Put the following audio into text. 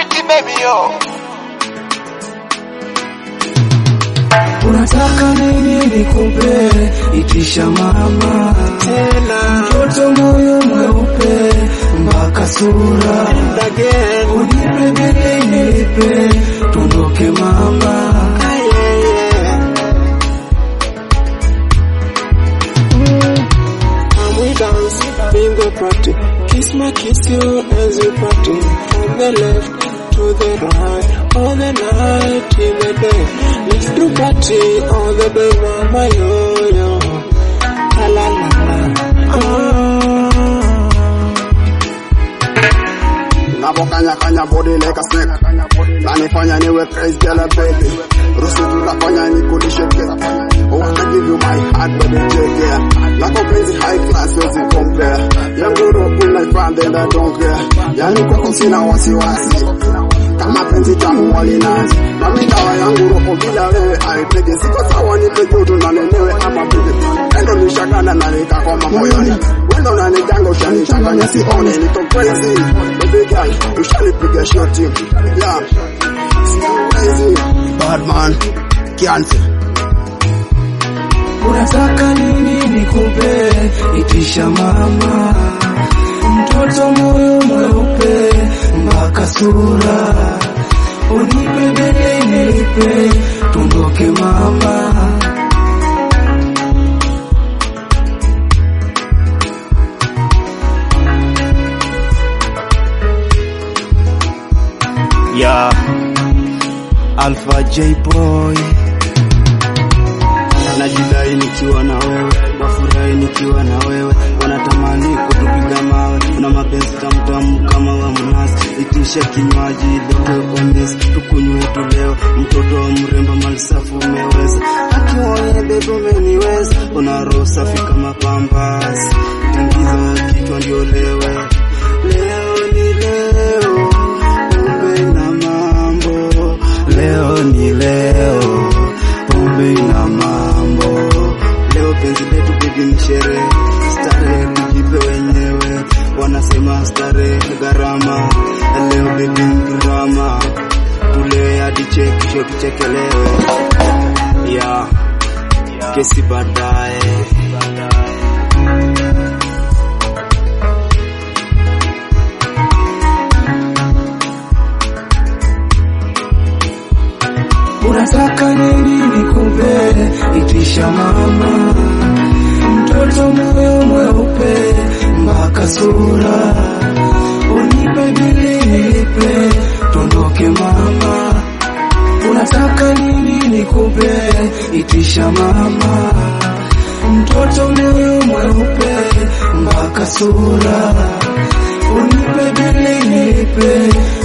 Pretty baby yo. Unataka nini nikupe? Itisha mama, Tena mtoto moyo mweupe mpaka sura, and again. unipe bili nilipe, tuondoke mama. Ah, yeah, yeah. And we dance, bingo party. Kiss my kiss you as you party. From the left to the right, all the night till the day. Let's do party all the day, mama yo yo. La la la la. Ah. Navokanya kanya body like a snake Nanifanya niwe crazy girl baby Rusi tutafanya nikulishe kila Wanna give you my heart baby take care Lako penzi high class wezi compare Yangu roho unaifanya and I don't care Yani kwako sina wasiwasi kama penzi tamu walinazi nami dawa yangu roho bila wewe aipege siko sawa nipe joto na nenewe ama bibi endo nishakana na nikakoma moyoni wendo nanijanga ushanichanganya sione niko crazy baby girl ushanipiga shoti yeah Still crazy bad man kianse Unataka nini nikupe? Itisha mama, mtoto moyo mweupe mpaka sura, unipe bili nilipe, tuondoke mama. ya Alpha J Boy, najidai nikiwa na wewe, wafurahi nikiwa na wewe, wanatamani kutupiga mawe, una mapenzi tamtamu kama wa mnasi, itisha kinywaji lete kwa mesi, tukunywe tu leo, mtoto wa mrembo malisafu umeweza, akiwaye bebe umeniweza, una roho safi kama pambasi, tingiza kichwa ndio lewe, leo ni leo pombe na mambo, leo ni leo, pombe na mambo. Leo penzi letu bibi ni sherehe, starehe tujipe wenyewe, wanasema starehe gharama. Leo bibi ni drama, tulewe hadi chekisho tuchekelewe, ya kesi baadaye. Unataka nini nikupe? Itisha mama, mtoto moyo mweupe mpaka sura, unipe bili nilipe, tuondoke mama. Unataka nini nikupe? Itisha mama, mtoto moyo mweupe mpaka sura, unipe bili nilipe,